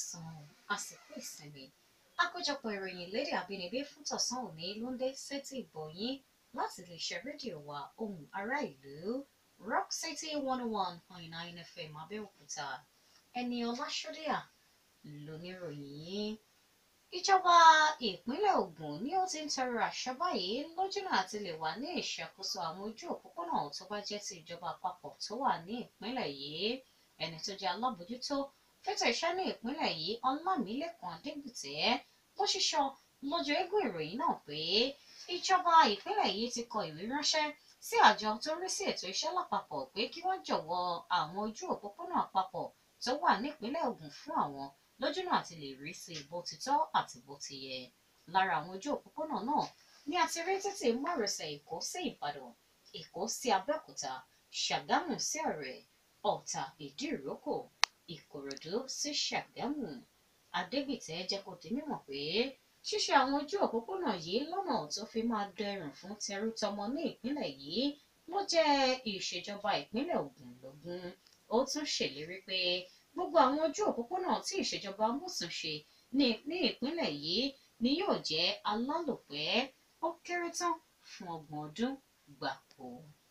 káàsán àsìkò ìsinmi àkójọpọ̀ ìròyìn lédè àbínibí fún tọ̀sán òní ló ń dé sétí ìgbọ̀nyín láti iléeṣẹ́ rédíò wa ohùn ará ìlú rock city one oh one point nine fm abẹ́òkúta ẹni ọláṣọ́díà lóníròyìn yín ìjọba ìpínlẹ̀ Ògùn ni ó ti ń tọrọ àṣà báyìí lójúnà àti lè wà ní ìṣàkóso àwọn ojú òpópónà tó bá jẹ́ ti ìjọba àpapọ̀ tó wà ní ìpínlẹ̀ yìí ẹni tó jẹ́ alábòójútó fẹ́tọ̀ iṣẹ́ ní ìpínlẹ̀ yìí ọlámilẹ́kan adégbùtẹ́ ló ṣíṣọ lójú eégún ìròyìn náà pé ìjọba ìpínlẹ̀ yìí ti kọ ìwé ránṣẹ́ sí àjọ tó ń rí sí ètò iṣẹ́ lápapọ̀ pé kí wọ́n jọ̀wọ́ àwọn ojú òpópónà àpapọ̀ tó wà nípínlẹ̀ Ògùn fún àwọn lójúnà àti lè rí sí bó ti tọ́ àti bó ti yẹ lára àwọn ojú òpópónà náà ni a ti rí títì márosẹ̀ Èkó sí Ìbàdàn Èkó sí Abẹ́òkúta Ṣàgámù sí Ọ̀rẹ́ Ọ̀tà Ìdíròkò Ìkòròdú sí Ṣàgámù Adégbìtẹ́ jẹ́ kó di mímọ̀ pé ṣíṣe àwọn ojú òpópónà yìí lọ́nà tó fi máa dẹrùn fún tẹrútọmọ ní ìpínlẹ̀ yìí ló jẹ́ ìṣèjọba ìpínlẹ̀ Ògùn lógún ó tún ṣèlérí pé gbogbo àwọn ojú òpópónà tí ìṣèjọba mọ̀sán ṣe ní ní ìpínlẹ̀ yìí ni yóò jẹ́ alálòpẹ́ ó kéré tán fún ọgbọ̀n ọdún gbáko.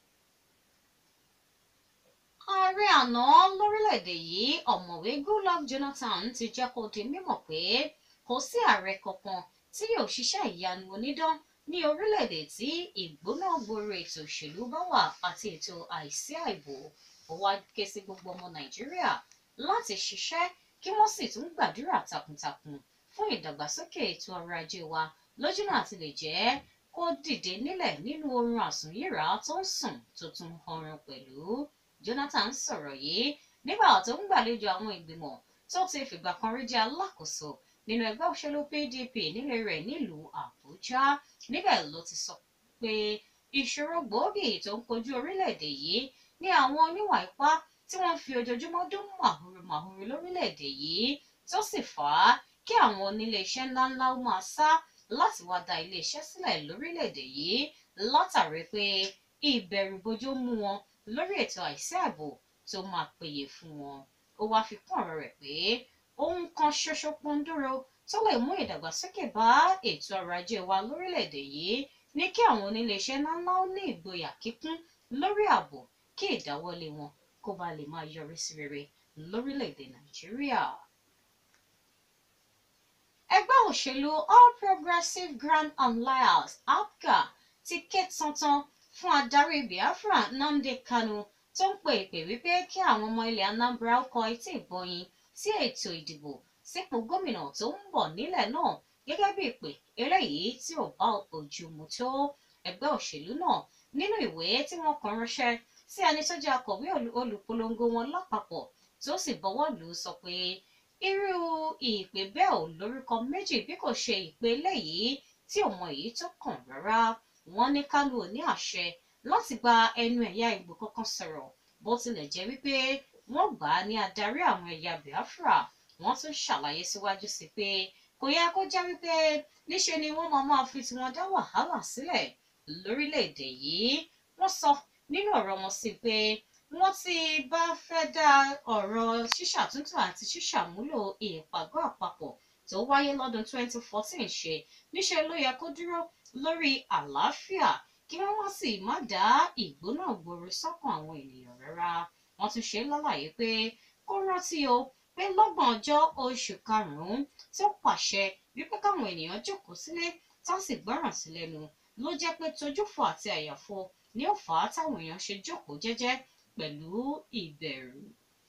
ààrẹ àná lórílẹ̀‐èdè yìí ọ̀mọ̀wé Goodluck Jonathan ti jẹ́ kó di mímọ̀ pé kò sí ààrẹ kankan tí yóò ṣiṣẹ́ ìyanu onídán ní orílẹ̀‐èdè tí ìgbóná gbòòrò ètò òṣèlú bá wà àti ètò àìsí àìbò ó wá ké sí gbogbo ọmọ Nàìjíríà láti ṣiṣẹ́ kí wọ́n sì tún gbàdúrà takuntakun fún ìdàgbàsókè ètò ọrọ̀ ajé wa lójúnà àti lè jẹ́ kó dìde nílẹ̀ nínú oorun àsùnyíra tó ń sùn tó tún ọrùn pẹ̀lú Jonathan sọ̀rọ̀ yìí nígbà tó ń gbàlejò àwọn ìgbìmọ̀ tó ti fìgbà kan rí jẹ́ alákòóso nínú ẹgbẹ́ òṣèlú PDP nílé rẹ̀ nílùú Àbújá níbẹ̀ ló ti sọ pé ìṣòro gbòógì tó ń kojú orílẹ̀-èdè yìí ní àwọn oníwà ipá tí wọ́n fi ojoojúmọ́ dún màhúrú màhúrú lórílẹ̀‐èdè yìí tó sì fà á kí àwọn oníléeṣẹ́ ńláńlá ó máa sá láti wá dá iléeṣẹ́ sílẹ̀ lórílẹ̀‐èdè yìí látàrí pé ìbẹ̀rùbojo mú wọn lórí ètò àìsí ààbò tó máa péye fún wọn ó wáá fi kún ọ̀rọ̀ rẹ̀ pé ohun kan ṣoṣo pọ́ńdúró tó lè mú ìdàgbàsókè bá ètò ọrọ̀ ajé wa lórílẹ̀‐èdè yìí ní kí àwọn oníléeṣẹ́ ńláńlá ó ní ìgboyà kíkún lórí ààbò kí ìdáwọ́lé wọn kó bá lè máa yọrí sí rere lórílẹ̀‐èdè nàìjíríà. ẹgbẹ́ òṣèlú all progressives grand alliance apga ti ké tantan fún adarí biafra nnamdi kanu tó ń pe ìpè wípé kí àwọn ọmọ ilẹ̀ anambra kọ etí ìgbọ̀yìn sí ètò ìdìbò sípò gómìnà tó ń bọ̀ nílẹ̀ náà gẹ́gẹ́ bí ìpè eléyìí tí ò bá ojú mu tó ẹgbẹ́ òṣèlú náà nínú ìwé tí wọ́n kọ ránṣẹ́ sí ẹni tó jẹ́ akọ̀wé olùpolongo wọn lápapọ̀ tó sì bọ́wọ́ lù ú sọ pé irú ìpè bẹ́ẹ̀ ò lórúkọ méjì bí kò ṣe ìpè eléyìí tí ò mọ èyí tó kàn rárá wọ́n ní Kánú ò ní àṣẹ láti gba ẹnu ẹ̀yà Ìgbò kankan sọ̀rọ̀ bó tilẹ̀ jẹ́ wípé wọ́n gbà á ní adarí àwọn ẹ̀yà Biafra wọ́n tún ṣàlàyé síwájú sí pé kò yẹ kó jẹ́ wípé níṣe ni wọ́n máa máa fi tiwọn dá wàhálà sílẹ̀ lórílẹ̀‐èdè yìí wọ́n sọ nínú ọ̀rọ̀ wọn sí pé wọ́n ti bá fẹ́ dá ọ̀rọ̀ ṣíṣàtúntò àti ṣíṣàmúlò ìpàgọ́ àpapọ̀ tó wáyé lọ́dún 2014 ṣe níṣẹ́ ló yẹ kó dúró lórí àlàáfíà kí wọ́n wá sì má dá ìgbóná gbòòrò sọ́kàn àwọn ènìyàn rárá wọ́n tún ṣe lálàyé pé kó rántí o pé lọ́gbọ̀n ọjọ́ oṣù karùn-ún tó pàṣẹ wípé káwọn ènìyàn jókòó sílé tá sì gbọ́ràn sí lẹ́nu ló jẹ́ pé tojúfò àti àyàfo ni ó fà á táwọn èèyàn ṣe jókòó jẹ́jẹ́ pẹ̀lú ìbẹ̀rù.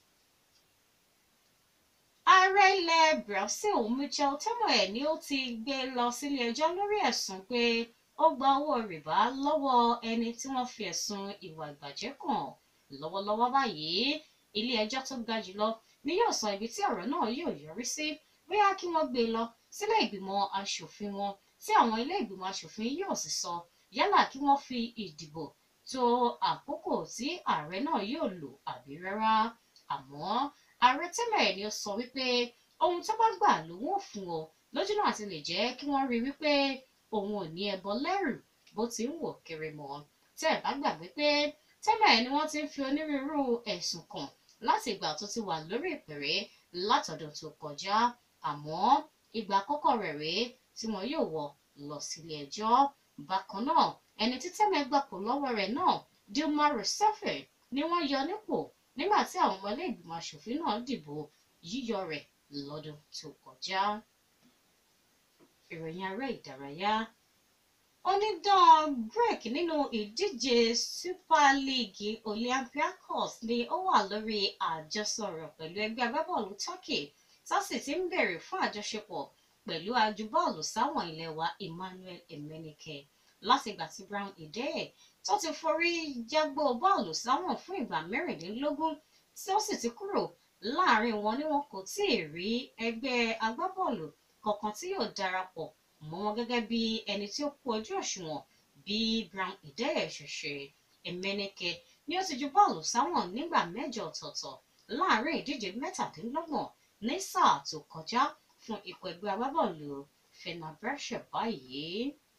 ààrẹ ilẹ̀ Brazil Michel Temer ni ó ti gbé lọ sílé ẹjọ́ lórí ẹ̀sùn pé ó gba owó rìbá lọ́wọ́ ẹni tí wọ́n fi ẹ̀sùn ìwà ìbàjẹ́ kàn lọ́wọ́lọ́wọ́ báyìí ilé ẹjọ́ tó ga jùlọ ni yóò sọ ibi tí ọ̀rọ̀ náà yóò yọrí sí bóyá kí wọ́n gbé e lọ sílé ìgbìmọ̀ aṣòfin wọn tí àwọn ilé ìgbìmọ̀ aṣòfin yóò sì sọ yálà kí wọ́n fi ìdìbò tó àkókò tí ààrẹ náà yóò lò àbí rárá àmọ́ ààrẹ Temer ni ó sọ wípé ohun tó bá gbà lòun ò fún ọ lójúnà àti lè jẹ́ kí wọ́n rí wípé òun ò ní ẹbọ lẹ́rù bó ti ń wò kiri mọ́ tẹ́ ẹ̀ bá gbàgbé pé Temer ni wọ́n ti ń fi onírúurú ẹ̀sùn kàn láti ìgbà tó ti wà lórí ìpèrè látọdún tó kọjá àmọ́ ìgbà àkọ́kọ́ rẹ̀ rèé tí wọn yóò wọ̀ lọ sílé ẹjọ́ bákan náà ẹni tí Tẹ́mi gbapò lọ́wọ́ rẹ̀ náà Dilma Rousseff ni wọ́n yọ nípò nígbà tí àwọn ọmọ ilé ìgbìmọ̀ aṣòfin náà dìbò yíyọ rẹ̀ lọ́dún tó kọjá. ìròyìn ará ìdárayá onídàn Grek nínú ìdíje Super League Olympiacos ni ó wà lórí àjọsọ̀rọ̀ pẹ̀lú ẹgbẹ́ agbábọ́ọ̀lù Turkey tásì ti ń bèrè fún àjọṣepọ̀ pẹ̀lú ajúbọ́ọ̀lù sáwọn ilẹ̀ wa Emmanuel Emenike látìgbà tí Brown Ideye tó ti forí jágbó bọ́ọ̀lù sáwọn fún ìgbà mẹ́rìnlélógún tí ó sì ti kúrò láàrin wọn ni wọn kò tí ì rí ẹgbẹ́ agbábọ́ọ̀lù kankan tí yóò darapọ̀ mọ́ wọn gẹ́gẹ́ bí ẹni tí ó kú ojú òṣùwọ̀n bí Brown Ideye ṣe ṣe Emenike ni ó ti ju bọ́ọ̀lù sáwọn nígbà mẹ́jọ ọ̀tọ̀ọ̀tọ̀ láàrin ìdíje mẹ́tàdínlọ́gbọ̀n ní sáà tó kọjá fún ikọ̀ ẹgbẹ́ agbábọ́ọ̀lù Fenerbahce báyìí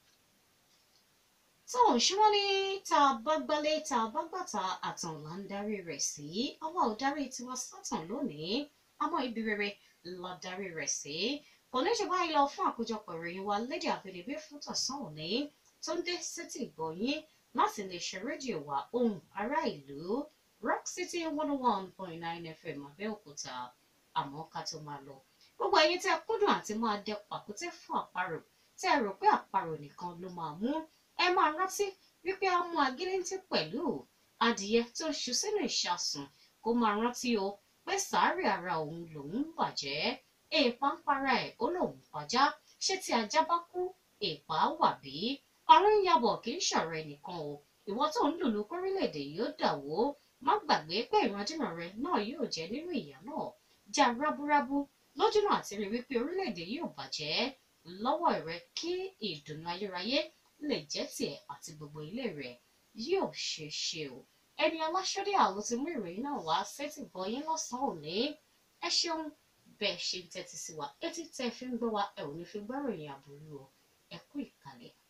tó ṣé wọ́n ní tá a bá gbálé tá a bá gbàtà àtàn là ń darí rẹ̀ sí àwa ò darí tiwa sátàn lónìí àmọ́ ibi rere la darí rẹ̀ sí kò ní ṣe báyìí lọ fún àkójọpọ̀ ìròyìn wa lédè àbẹ̀lẹ̀bẹ̀ fún tọ̀sán òní tó ń dé sétí ìgbọ̀nyín láti lè ṣe rédíò wa ohùn ará ìlú Rock City one oh one point nine FM Abẹ́òkúta àmọ́ ká tó máa lọ gbogbo ẹ̀yin tí a kúndùn àti máa dẹ pàkúté fún àparò tí ẹ rò pé àparò nìkan ló máa mú ẹ máa rántí wípé a mú agídíntì pẹ̀lú adìyẹ tó ń ṣu sínú ìṣàsùn kó máa rántí o pé sàárè ara òun lòun ń bàjẹ́ èèpà ń para ẹ̀ ó lòun pàjá ṣé tí ajá bá kú èèpà á wà bí ọ̀run yabọ̀ kì í ṣọ̀rọ̀ ẹnìkan o ìwọ tó ń lùlù kórílẹ̀-èdè yóò dà wó má gbàgbé pé ìrandíran rẹ náà yóò jẹ nínú ìyà náà já rábúrábú lójúnà àti rí wípé orílẹ̀-èdè yóò bàjẹ́ lọ́wọ́ rẹ kí ìdùnnú ayérayé lè jẹ́ tiẹ̀ àti gbogbo ilé rẹ̀ yóò ṣe ṣe o ẹni aláṣọ́dé àlọ́ ti mú ìròyìn náà wá sétí gbọ́ yín lọ́sàn-án òní ẹ ṣeun bẹ́ẹ̀ ṣe ń tẹ́tí sí wa etí tẹ́ fi ń gbọ́ wa ẹ ò ní fi gbọ́ròyìn àbúrú o ẹ kú ìkàlẹ̀.